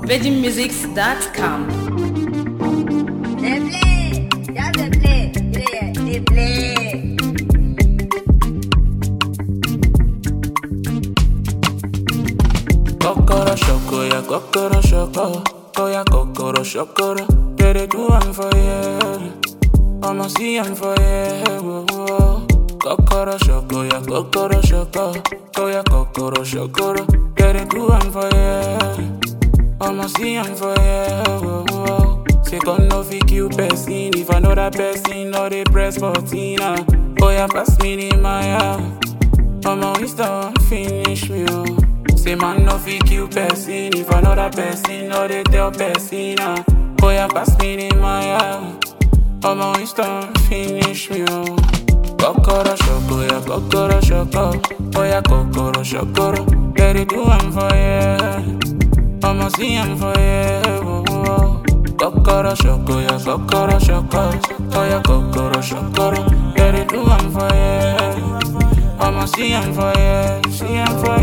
VeggieMusics.com. They play, just they play, yeah, they play. Kokoro shoko ya kokoro shoko Oh ya kokoro shokoro Get it do am for you I'ma see am for you Kokoro shoko ya kokoro shoko Oh ya kokoro shokoro Get it do am for you I'ma see am for you Say gun no fit kill person If another person no dey press button ah. Oh ya pass me the Maya I'ma wisdom finish me oh Say man no fit kill person If another person no dey tell person ah. Oh ya pass me the Maya I'ma wisdom finish me oh Kokoro shoko ya kokoro shoko Oh ya kokoro shokoro Get it do am for you I'ma see am for you oh, oh. Kokoro shoko ya kokoro shoko Oh ya kokoro shokoro Get it do am for you I'ma see am for you See am for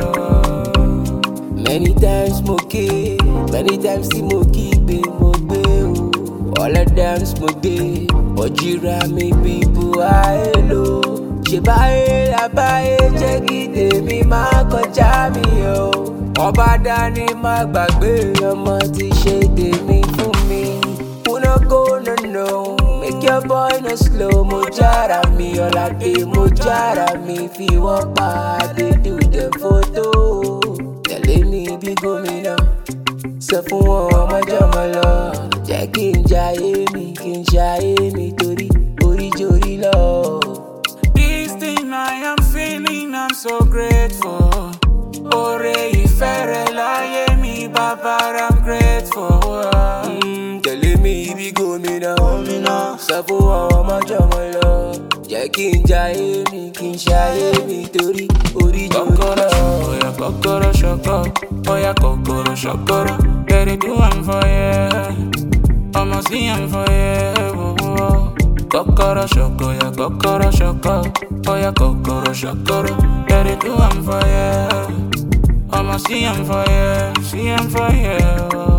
you Many times mo ké, many times tí mo kígbe mo gbé o. All of them mo gbé, ọ̀jìra mi bíbu ayé lò. Ṣé báyé la báyé jẹ́ kí tèmi máa kọjá mi o? Ọba dání má gbàgbé ọmọ tí ṣe tèmi fún mi. Una go no no, make your boy no slow. Mo jára mi, ọ̀làdé mo jára mi, fi wọ́n pa adé do the photo tẹ̀lé mi bí gómìnà sọ fún wọn ọmọjọmọ lọ jẹ́ kí n jayé mi kí n ṣayé mi torí oríjorí lọ. This thing I am feeling I'm so grateful Oore ìfẹ́ rẹ láyé mi bàbá I'm grateful Mm, tẹ̀lé mi bí gómìnà sọ fún wọn ọmọjọmọ lọ jẹ́ kí n jayé mi kí n ṣayé mi torí oríjorí Kokoro lọ. shoko ya kokoro shoko Oh ya kokoro shokoro Get it do am for you I'ma see am for you Kokoro shoko ya kokoro shoko Oh ya kokoro shokoro Get it do am for you I'ma see am for you See am for you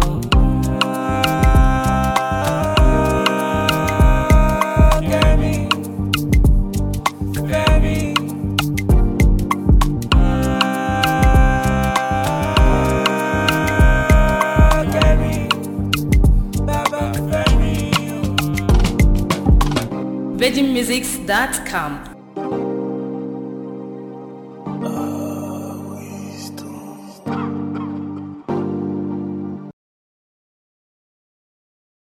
Get me, get me. VeggieMusics.com.